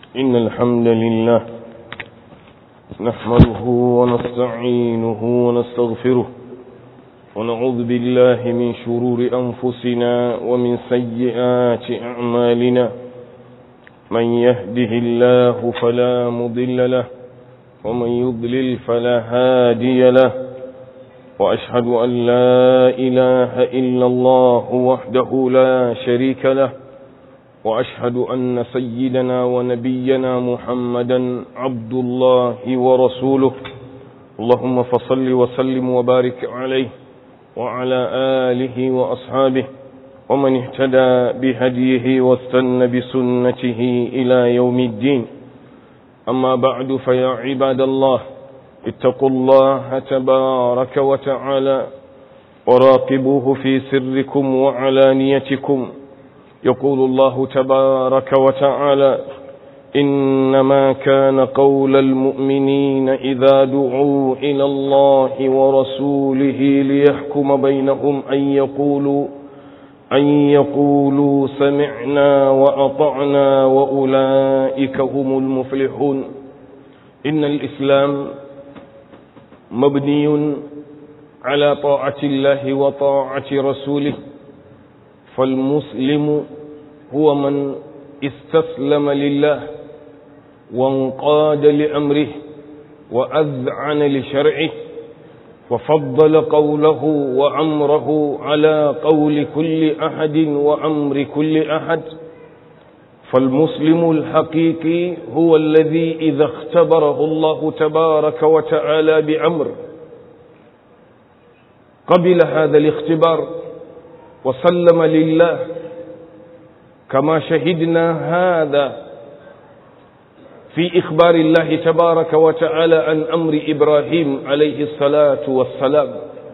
إن الحمد لله نحمده ونستعينه ونستغفره ونعوذ بالله من شرور أنفسنا ومن سيئات أعمالنا من يهده الله فلا مضل له ومن يضلل فلا هادي له وأشهد أن لا إله إلا الله وحده لا شريك له وأشهد أن سيدنا ونبينا محمدا عبد الله ورسوله اللهم فصل وسلم وبارك عليه وعلى آله وأصحابه ومن اهتدى بهديه واستنى بسنته إلى يوم الدين أما بعد فيا عباد الله اتقوا الله تبارك وتعالى وراقبوه في سركم وعلانيتكم يقول الله تبارك وتعالى إنما كان قول المؤمنين إذا دعوا إلى الله ورسوله ليحكم بينهم أن يقولوا أن يقولوا سمعنا وأطعنا وأولئك هم المفلحون إن الإسلام مبني على طاعة الله وطاعة رسوله فالمسلم هو من استسلم لله وانقاد لأمره وأذعن لشرعه وفضل قوله وأمره على قول كل أحد وأمر كل أحد فالمسلم الحقيقي هو الذي إذا اختبره الله تبارك وتعالى بأمر قبل هذا الاختبار وسلم لله كما شهدنا هذا في إخبار الله تبارك وتعالى عن أمر إبراهيم عليه الصلاة والسلام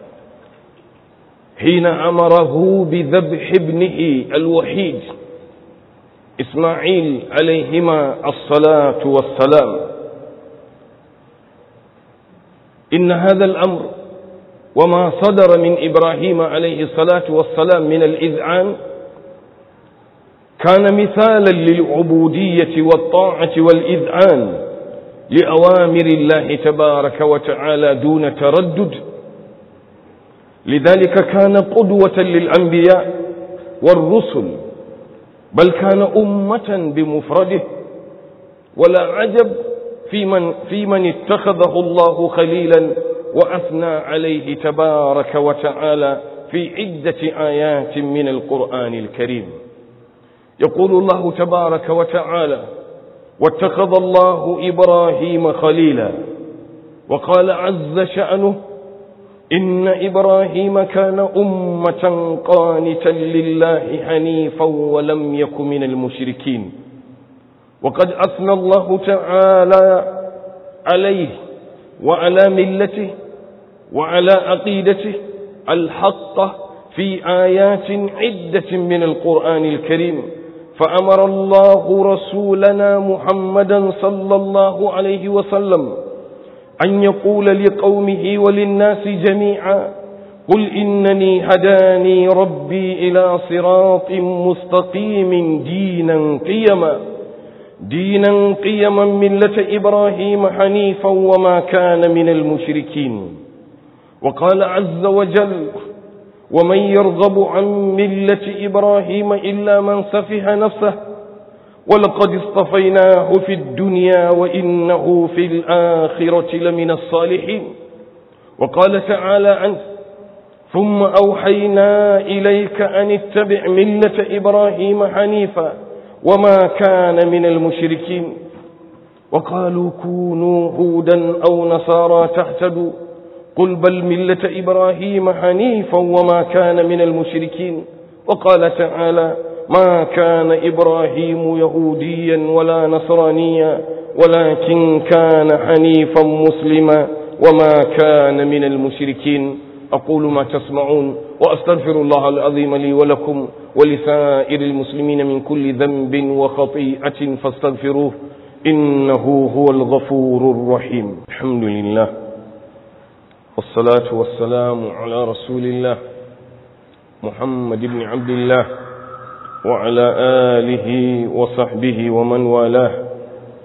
حين أمره بذبح ابنه الوحيد إسماعيل عليهما الصلاة والسلام إن هذا الأمر وما صدر من إبراهيم عليه الصلاة والسلام من الإذعان كان مثالا للعبودية والطاعة والإذعان لأوامر الله تبارك وتعالى دون تردد لذلك كان قدوة للأنبياء والرسل بل كان أمة بمفرده ولا عجب في من, في من اتخذه الله خليلا وأثنى عليه تبارك وتعالى في عدة آيات من القرآن الكريم يقول الله تبارك وتعالى واتخذ الله إبراهيم خليلا وقال عز شأنه إن إبراهيم كان أمة قانتا لله حنيفا ولم يك من المشركين وقد أثنى الله تعالى عليه وعلى ملته وعلى عقيدته الحق في آيات عدة من القرآن الكريم فأمر الله رسولنا محمدا صلى الله عليه وسلم أن يقول لقومه وللناس جميعا قل إنني هداني ربي إلى صراط مستقيم دينا قيما دينا قيما ملة إبراهيم حنيفا وما كان من المشركين وقال عز وجل ومن يرغب عن ملة إبراهيم إلا من سفه نفسه ولقد اصطفيناه في الدنيا وإنه في الآخرة لمن الصالحين وقال تعالى عنه ثم أوحينا إليك أن اتبع ملة إبراهيم حنيفا وما كان من المشركين وقالوا كونوا هودا أو نصارى تهتدوا قل بل ملة إبراهيم حنيفا وما كان من المشركين وقال تعالى ما كان إبراهيم يهوديا ولا نصرانيا ولكن كان حنيفا مسلما وما كان من المشركين أقول ما تسمعون وأستغفر الله العظيم لي ولكم ولسائر المسلمين من كل ذنب وخطيئة فاستغفروه إنه هو الغفور الرحيم الحمد لله والصلاة والسلام على رسول الله محمد بن عبد الله وعلى آله وصحبه ومن والاه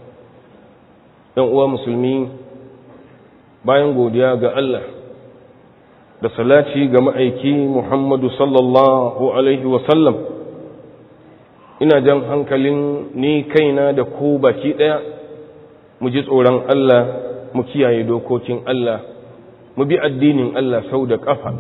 ‘yan uwa musulmi bayan godiya ga Allah da salaci ga ma'aiki Muhammadu sallallahu Alaihi wasallam ina jan hankalin ni kaina da ku baki ɗaya mu ji tsoron Allah mu kiyaye dokokin Allah mu bi addinin Allah sau da ƙafa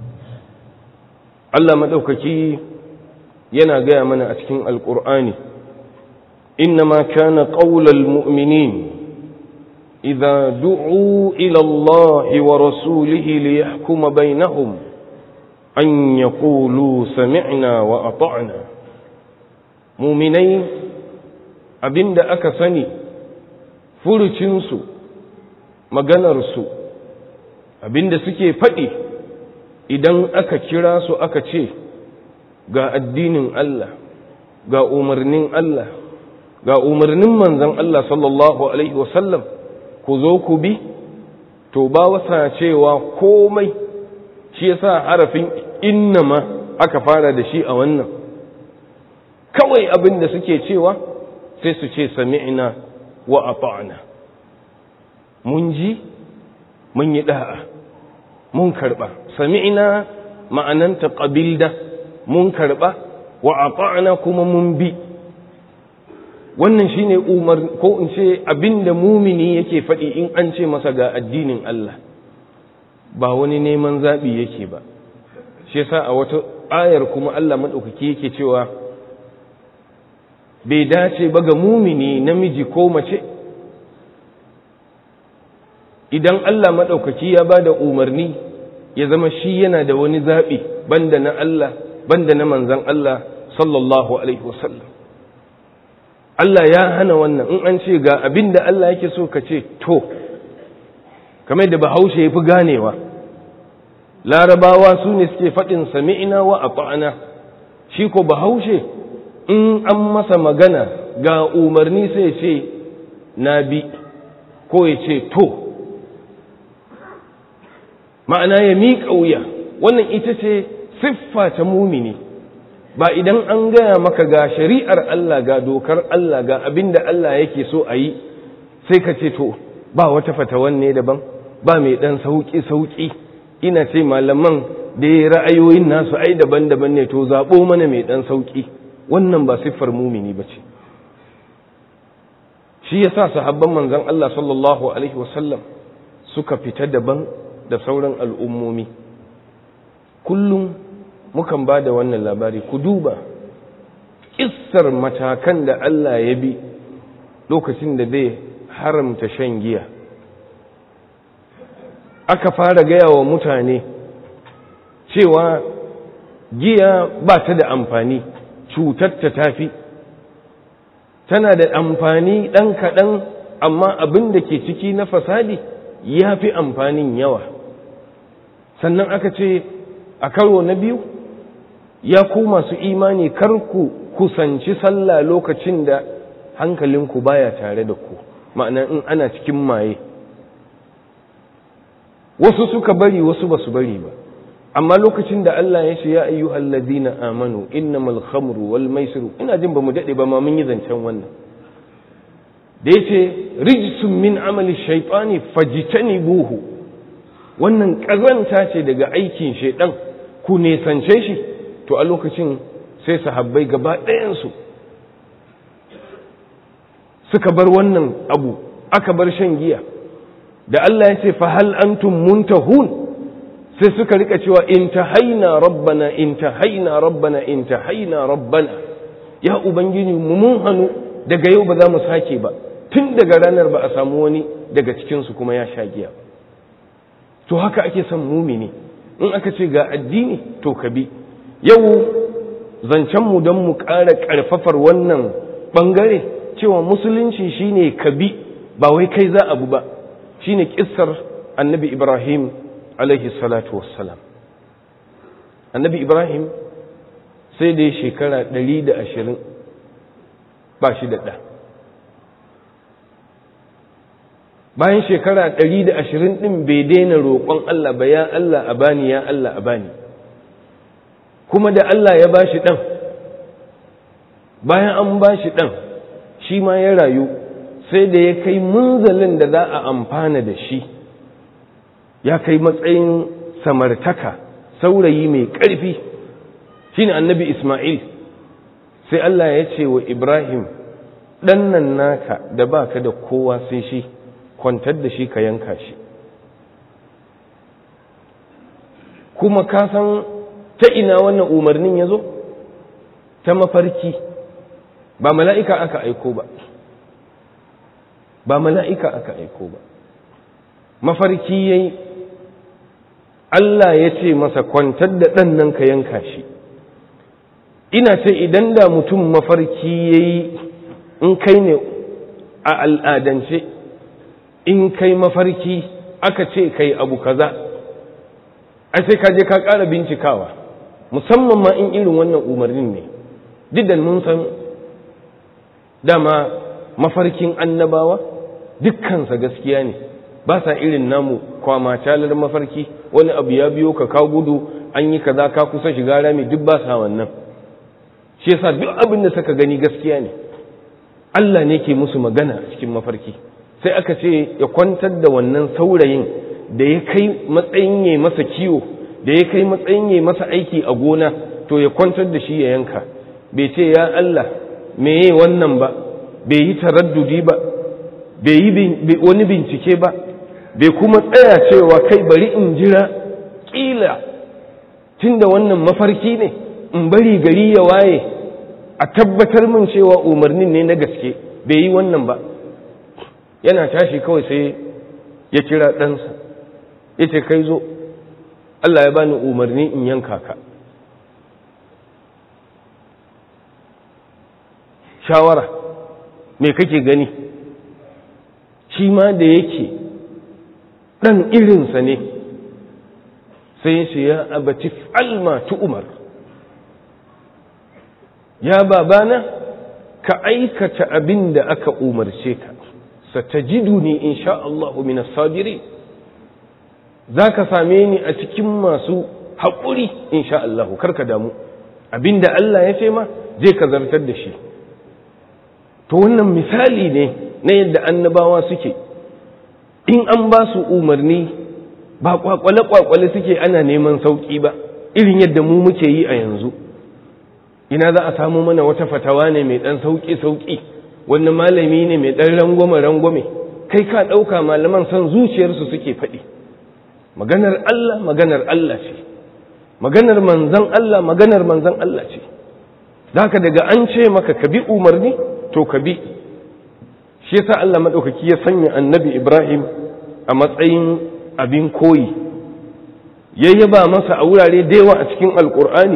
Allah maɗaukaki yana gaya mana a cikin alƙur'ani إنما كان قول المؤمنين إذا دعوا إلى الله ورسوله ليحكم بينهم أن يقولوا سمعنا وأطعنا مؤمنين أبند أكسني فرشنسو maganarsu abinda suke faɗi idan aka kira su aka ce ga addinin Allah ga umarnin Allah ga umarnin manzan Allah sallallahu Alaihi wasallam ku zo ku bi to ba wasa cewa komai shi yasa harafin innama aka fara da shi a wannan kawai abin da suke cewa sai su ce sami'na wa ata'na mun ji mun yi da'a mun karba sami'na ma'ananta qabilda mun karba wa ata'na kuma mun bi wannan shine umar ko in ce abinda mumini yake faɗi in an ce masa ga addinin Allah ba wani neman zaɓi yake ba shi yasa a wata ayar kuma Allah maɗaukaki yake cewa bai dace ba ga mumini namiji ko mace idan Allah maɗaukaki ya ba da umarni ya zama shi yana da wani zaɓi banda na Allah banda na manzan Allah sallallahu alaihi wasallam Allah ya hana wannan in an ce ga abin da Allah yake so ka ce to kamar da bahaushe ya fi ganewa larabawa su ne suke faɗin sami'ina wa ata'ana shi ko bahaushe in an masa magana ga umarni sai ce na bi ko ya ce to ma'ana ya miƙa wuya wannan ita ce siffa ta mumini ba idan an gaya maka ga shari'ar Allah ga dokar Allah ga abin da Allah yake so a yi sai ka ce to ba wata fatawan ne daban ba mai ɗan sauƙi-sauƙi ina ce malaman da ya ra'ayoyin nasu ai daban-daban ne to zaɓo mana mai ɗan sauƙi wannan ba siffar mumini ba ce shi ya sa sahabban manzan Allah sallallahu alaihi wasallam suka fita daban da sauran al'ummomi kullum mukan ba da wannan labari ku duba ƙissar matakan da Allah ya bi lokacin da zai haramta shan giya aka fara gaya wa mutane cewa giya ba ta da amfani cutar ta tafi tana da amfani ɗan kaɗan amma abin da ke ciki na fasadi ya fi amfanin yawa sannan aka ce a karo na biyu ya ku masu imani kar ku kusanci sallah lokacin da hankalinku baya tare da ku ma'ana in ana cikin maye wasu suka bari wasu ba su bari ba amma lokacin da Allah ya ce ya ayyuhal ladina amanu innamal khamru wal maisiru ina jin ba mu dade ba ma mun yi zancen wannan da yace rijsun min amali shaytani fajtanibuhu wannan kazanta ce daga aikin shaydan ku nesance shi to a lokacin sai sahabbai gaba ɗayansu suka bar wannan abu aka bar shan giya da Allah ya ce fa hal antum muntahun sai suka rika cewa intahaina rabbana intahaina rabbana intahaina rabbana ya ubangiji mu mun hanu daga yau ba za mu sake ba tun daga ranar ba a samu wani daga cikinsu kuma ya sha giya to haka ake son mumini in aka ce ga addini to ka bi yau zancenmu don mu ƙara ƙarfafar wannan ɓangare cewa musulunci shine ka bi ba wai kai za abu ba shine kissar annabi ibrahim alaihi salatu wassalam annabi ibrahim sai da shekara ɗari da ashirin ba shi da ɗa bayan shekara ɗari da ashirin ɗin bai daina roƙon Allah ba ya Allah a bani ya Allah a bani kuma da Allah ya bashi ɗan bayan an bashi ɗan shi ma ya rayu sai da ya kai munzalin da za a amfana da shi ya kai matsayin samartaka saurayi mai ƙarfi shine annabi Ismail sai Allah ya ce wa Ibrahim ɗannan naka da baka da kowa sai shi kwantar da shi ka yanka shi kuma ka san ta ina wannan umarnin ya zo ta mafarki ba mala'ika aka aiko ba ba mala'ika aka aiko ba mafarki yayi Allah ya ce masa kwantar da ɗan nan ka yanka shi ina ce idan da mutum mafarki ya yi in kai ne a al'adance in kai mafarki aka ce kai abu kaza ai sai ka je ka ƙara bincikawa musamman ma in irin wannan umarnin ne duk mun san dama mafarkin annabawa dukkansa gaskiya ne ba sa irin namu kwama calar mafarki wani abu ya biyo ka ka gudu an yi kaza ka kusa shiga rami duk ba sa wannan shi yasa duk abin da suka gani gaskiya ne Allah ne ke musu magana a cikin mafarki sai aka ce ya kwantar da wannan saurayin da ya kai matsayin ya masa kiwo da ya kai matsayin ya masa aiki a gona to ya kwantar da shi ya yanka bai ce ya Allah meye wannan ba bai yi taraddudi ba bai yi wani bincike ba bai kuma tsaya cewa kai bari in jira kila tunda wannan mafarki ne in bari gari ya waye a tabbatar min cewa umarnin ne na gaske bai yi wannan ba yana tashi kawai sai ya kira ɗansa ya ce kai zo Allah ya bani umarni in yanka ka shawara me kake gani shi ma da yake ɗan irinsa ne sai shi ya abaci alma tu umar ya babana ka aikata abin da aka umarce ka satajiduni insha Allah min as-sabirin zaka same ni a cikin masu haƙuri insha Allah karka damu abinda Allah ya ce ma zai ka zartar da shi to wannan misali ne na yadda annabawa suke in an ba su umarni ba kwakwale kwakwale suke ana neman sauki ba irin yadda mu muke yi a yanzu ina za a samu mana wata fatawa ne mai dan sauki sauki wani malami ne mai dan rangwame rangwame kai ka ɗauka malaman son zuciyarsu suke faɗi maganar Allah maganar Allah ce maganar manzan Allah maganar manzan Allah ce haka daga an ce maka ka bi umarni to ka bi shi yasa Allah maɗaukaki ya sanya annabi Ibrahim a matsayin abin koyi ya yaba masa a wurare da yawa a cikin alkur'ani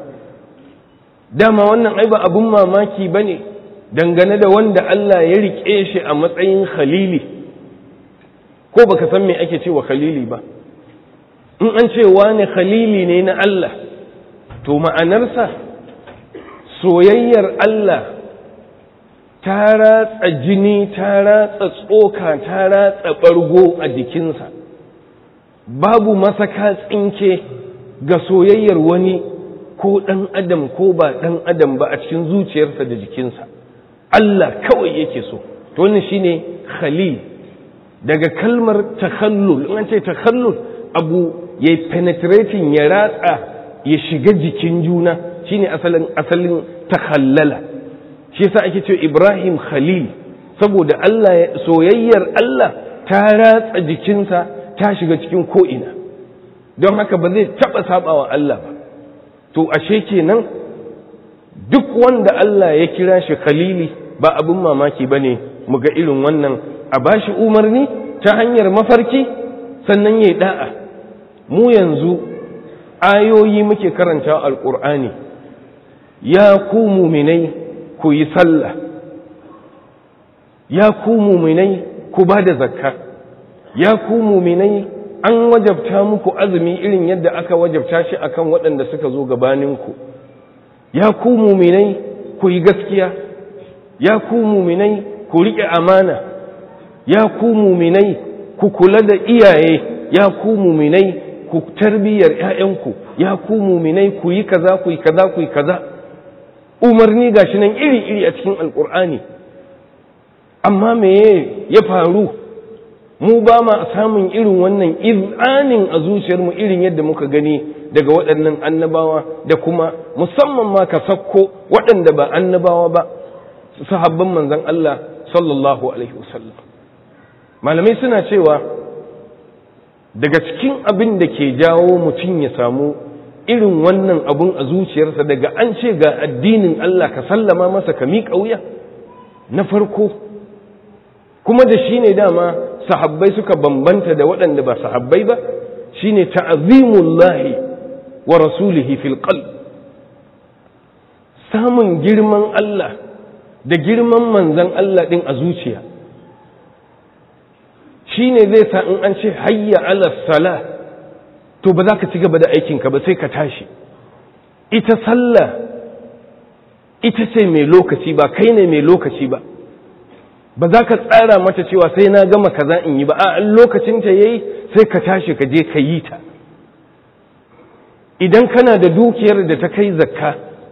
dama wannan ai ba abin mamaki ba ne dangane da wanda Allah ya riƙe shi a matsayin khalili ko baka san me ake cewa khalili ba in an ce wani khalili ne na Allah to ma'anarsa soyayyar Allah ta ratsa jini ta ratsa tsoka ta ratsa ɓargo a jikinsa babu masaka tsinke ga soyayyar wani ko ɗan adam ko ba ɗan adam ba a cikin zuciyarsa da jikinsa Allah kawai yake so to wannan shine khalil daga kalmar takhallul in an ce takhallul abu ya penetrating ya ratsa ya shiga jikin juna shine asalin asalin takhallala shi yasa ake cewa Ibrahim Khalil saboda Allah soyayyar Allah ta ratsa jikinsa ta shiga cikin ko'ina don haka ba zai taɓa saɓawa Allah ba to ashe kenan duk wanda Allah ya kira shi Khalili ba abin mamaki ba ne mu ga irin wannan a bashi umarni ta hanyar mafarki sannan ya yi da'a mu yanzu ayoyi muke karanta alƙur'ani ya ku muminai ku yi sallah ya ku muminai ku ba da zakka ya ku muminai an wajabta muku azumi irin yadda aka wajabta shi akan waɗanda suka zo gabaninku ya ku muminai ku yi gaskiya ya ku muminai ku riƙe amana ya ku muminai ku kula da iyaye ya ku muminai ku tarbiyyar 'ya'yanku ya ku muminai ku yi kaza ku yi kaza ku yi kaza umarni gashi nan iri-iri a cikin alkur'ani amma meye ya faru mu ba ma samun irin wannan izanin a zuciyarmu irin yadda muka gani daga waɗannan annabawa da kuma musamman ma ka sakko waɗanda ba annabawa ba sahabban manzon Allah sallallahu alaihi wasallam malamai suna cewa daga cikin abin da ke jawo mutum ya samu irin wannan abun a zuciyarsa daga an ce ga addinin Allah ka sallama masa ka miƙa wuya na farko kuma da shi ne dama sahabbai suka bambanta da waɗanda ba sahabbai ba shi ne ta'azimullahi wa rasulihi fil qalb samun girman Allah da girman manzan Allah ɗin a zuciya shi ne zai sa in an ce hayya ala sala to ba za ka ci gaba da aikinka ba sai ka tashi ita sallah ita ce mai lokaci ba kai ne mai lokaci ba ba za ka tsara mata cewa sai na gama kaza in yi ba a lokacin ta yayi sai ka tashi ka je ka yi ta idan kana da dukiyar da ta kai zakka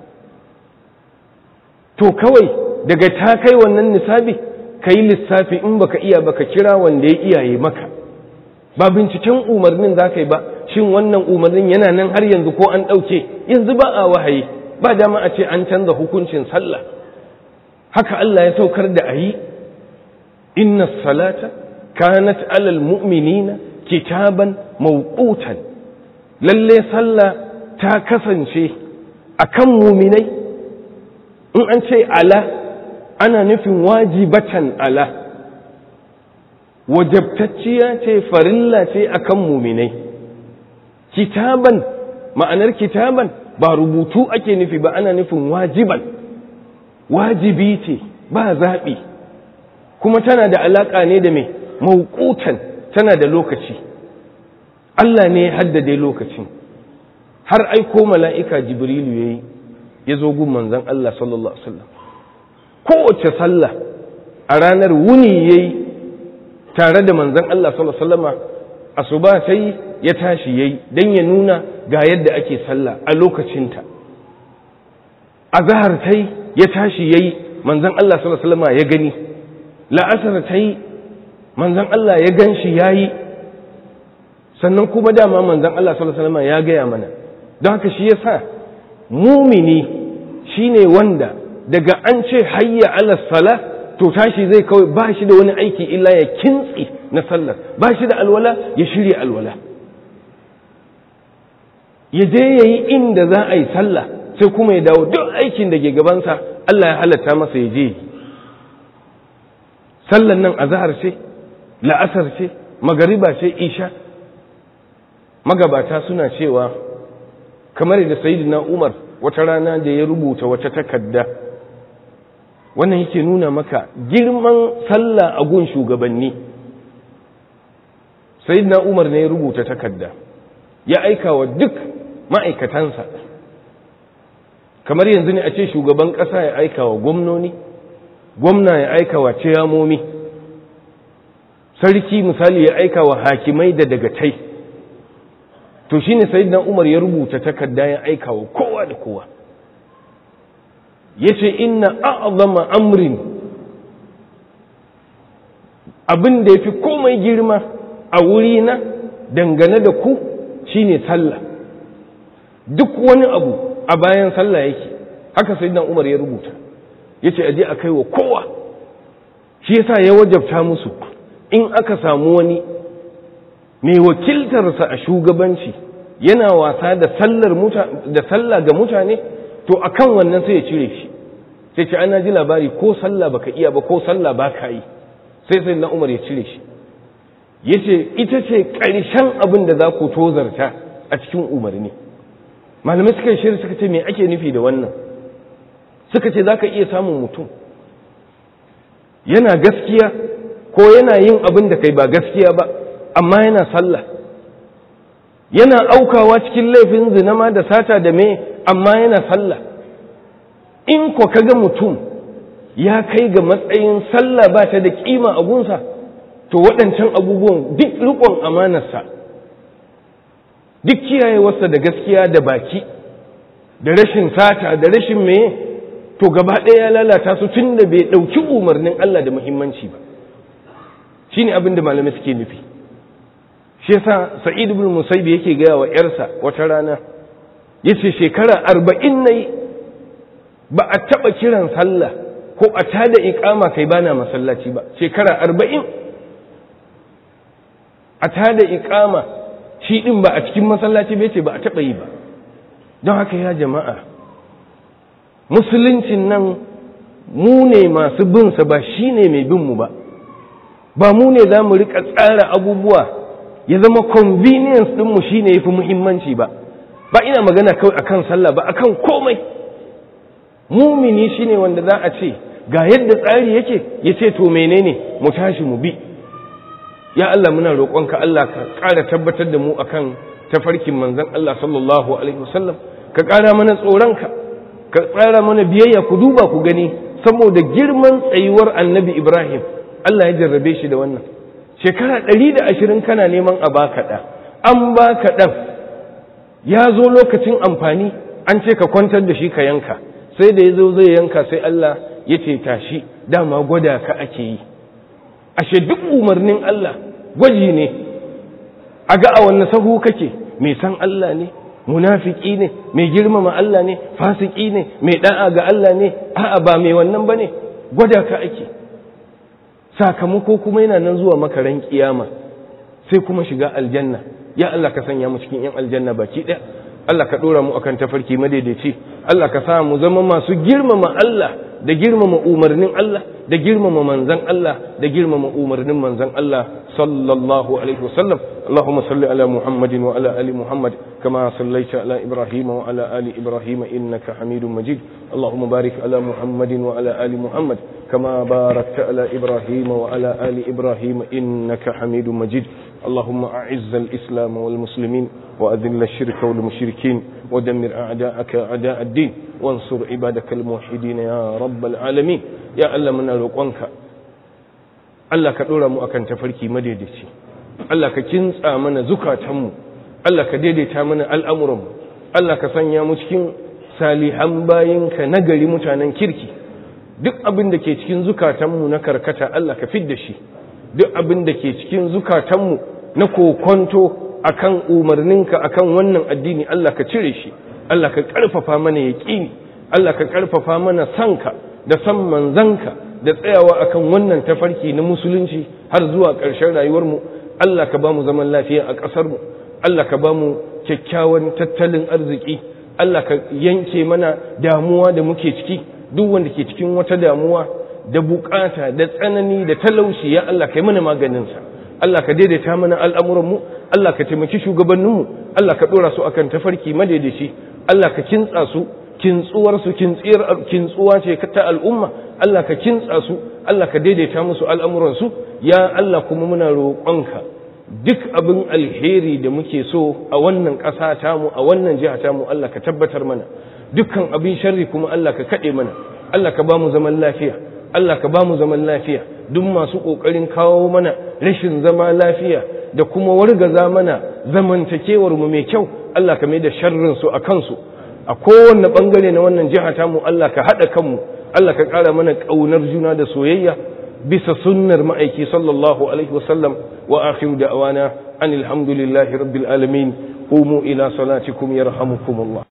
to kawai daga ta kai wannan nisabi ka yi lissafi in baka iya baka kira wanda ya iyaye maka ba binciken umarnin za ka yi ba shin wannan umarnin yana nan har yanzu ko an ɗauke yanzu ba a wahayi ba dama a ce an canza hukuncin sallah haka Allah ya saukar da a yi inna salata kanat alal mu'minina kitaban mawqutan lalle sallah ta kasance akan muminai in an ce ala ana nufin wajibatan ala wajabtacciya ce farilla ce akan muminai kitaban ma'anar kitaban ba rubutu ake nufi ba ana nufin wajiban wajibi ce ba zaɓi kuma tana da alaƙa ne da mai mauƙutan tana da lokaci Allah ne ya haddade lokacin har aiko mala'ika jibrilu ya yi ya zo gun manzan Allah sallallahu Alaihi wasallam kowace sallah a ranar wuni ya yi tare da manzan Allah sallallahu Alaihi wasallama asuba ta yi ya tashi ya yi don ya nuna ga yadda ake sallah a lokacinta a zahar ta yi ya tashi ya yi manzan Allah sallallahu Alaihi wasallama ya gani la'asar ta yi manzan Allah ya gan shi ya yi sannan kuma dama manzan Allah sallallahu Alaihi wasallama ya gaya mana don haka shi ya sa mumini shine wanda daga an ce hayya ala sala to tashi zai kawai ba shi da wani aiki illa ya kintsi na sallar ba shi da alwala ya shirya alwala ya je ya yi inda za a yi sallah sai kuma ya dawo duk aikin da ke gabansa Allah ya halatta masa ya je sallan nan azhar ce la'asar ce magariba ce isha magabata suna cewa kamar da sayyidina Umar wata rana da ya rubuta wata takarda wannan yake nuna maka girman sallah a gun shugabanni sayyidina Umar ne ya rubuta takarda ya aika wa duk ma'aikatansa kamar yanzu ne a ce shugaban ƙasa ya aika wa gwamnoni gwamna ya aika wa ciyamomi sarki misali ya aika wa hakimai da dagatai to shi ne sayidina umar ya rubuta takarda ya aika wa kowa da kowa ya ce inna a'azama amrin abin da ya fi komai girma a wurina dangane da ku shine sallah duk wani abu a bayan sallah yake haka sayidina umar ya rubuta ya ce aje a kai wa kowa shi yasa ya wajabta musu in aka samu wani mai wakiltarsa a shugabanci yana wasa da sallar da sallah ga mutane to akan wannan sai ya cire shi sai ce ana ji labari ko sallah baka iya ba ko sallah baka yi sai sai na umar ya cire shi yace ita ce ƙarshen abin da za ku tozarta a cikin umarni malamai suka shirya suka ce me ake nufi da wannan suka ce za ka iya samun mutum yana gaskiya ko yana yin abin da kai ba gaskiya ba amma yana sallah yana aukawa cikin laifin zinama da sata da me amma yana sallah in ko kaga mutum ya kai ga matsayin sallah ba ta da kima a gunsa to waɗancan abubuwan duk riƙon amanarsa duk kiyayewarsa da gaskiya da baki da rashin sata da rashin me to gaba ɗaya ya lalata su tun da bai ɗauki umarnin Allah da muhimmanci ba shi ne abin da malamai suke nufi shi yasa sa'id ibn musaib yake gaya wa yarsa wata rana yace shekara arba'in nayi ba a taɓa kiran sallah ko a tada iƙama kai bana masallaci ba shekara arba'in a tada iƙama shi ɗin ba a cikin masallaci bai ce ba a taɓa yi ba don haka ya jama'a musuluncin nan mu ne masu binsa ba shi ne mai binmu ba ba mu ne za mu riƙa tsara abubuwa ya zama convenience ɗinmu shi ne ya fi muhimmanci ba ba ina magana kawai akan sallah ba akan komai mumini shi ne wanda za a ce ga yadda tsari yake ya ce to menene mu tashi mu bi ya Allah muna roƙonka Allah ka ƙara tabbatar da mu akan tafarkin manzon Allah sallallahu alaihi wasallam ka ƙara mana tsoronka ka tsara mana biyayya ku duba ku gani saboda girman tsayuwar annabi Ibrahim Allah ya jarrabe shi da wannan shekara ɗari da ashirin kana neman a baka ɗa an baka ɗan ya zo lokacin amfani an ce ka kwantar da shi ka yanka sai da ya zo zai yanka sai Allah ya ce tashi dama gwada ka ake yi ashe duk umarnin Allah gwaji ne a ga a wanne sahu kake mai san Allah ne munafiki ne mai girmama Allah ne fasiki ne mai da'a ga Allah ne a'a ba mai wannan bane gwada ka ake sakamako kuma yana nan zuwa makaran kiyama sai kuma shiga aljanna ya Allah ka sanya mu cikin yan aljanna baki ɗaya Allah ka ɗora mu akan tafarki madaidaici Allah ka sa mu zama masu girmama Allah da girmama umarnin Allah da girmama manzan Allah da girmama umarnin manzan Allah sallallahu alaihi wasallam Allahumma salli ala Muhammadin wa ala ali Muhammad kama sallaita ala Ibrahim wa ala ali Ibrahim innaka Hamidum Majid Allahumma barik ala Muhammadin wa ala ali Muhammad kama barakta ala Ibrahim wa ala ali Ibrahim innaka Hamidum Majid اللهم أعز الإسلام والمسلمين وأذل الشرك والمشركين ودمر أعداءك أعداء الدين وانصر عبادك الموحدين يا رب العالمين يا ألا من الوقوانك ألا كدورا مؤكن تفركي مديدتي ألا كتنس آمن زكاة همو ألا كديدت آمن الأمر ألا كسنيا مشكين salihan bayinka nagari mutanen kirki duk abin da ke cikin zukatanmu na karkata Allah ka fid da shi duk abin da ke cikin zukatanmu na kokonto akan umarninka akan wannan addini Allah ka cire shi Allah ka karfafa mana yaqini Allah ka karfafa mana sanka da san manzanka da tsayawa akan wannan tafarki na musulunci har zuwa ƙarshen rayuwarmu Allah ka ba mu zaman lafiya a ƙasarmu Allah ka ba mu kyakkyawan tattalin arziki Allah ka yanke mana damuwa da muke ciki duk wanda ke cikin wata damuwa da bukata da tsanani da talauci ya Allah ka yi mana maganinsa Allah ka daidaita mana al'amuranmu Allah ka taimaki shugabanninmu Allah ka ɗora su akan tafarki madaidaici Allah ka kintsa su kintsuwarsu kintsuwa ce ta al'umma Allah ka kintsa su Allah ka daidaita musu al'amuransu ya Allah kuma muna roƙonka duk abin alheri da muke so a wannan ƙasa tamu a wannan jiha tamu Allah ka tabbatar mana dukkan abin sharri kuma Allah ka kaɗe mana Allah ka ba mu zaman lafiya Allah ka ba mu zaman lafiya duk masu ƙoƙarin kawo mana rashin zama lafiya da kuma wargaza mana zamantakewar mu mai kyau Allah ka mai da sharrin su a kansu a kowanne bangare na wannan jiha tamu Allah ka haɗa kanmu Allah ka ƙara mana ƙaunar juna da soyayya bisa sunnar ma'aiki sallallahu alaihi wasallam wa akhiru da'wana anil hamdulillahi rabbil alamin qumu ila salatikum yarhamukumullah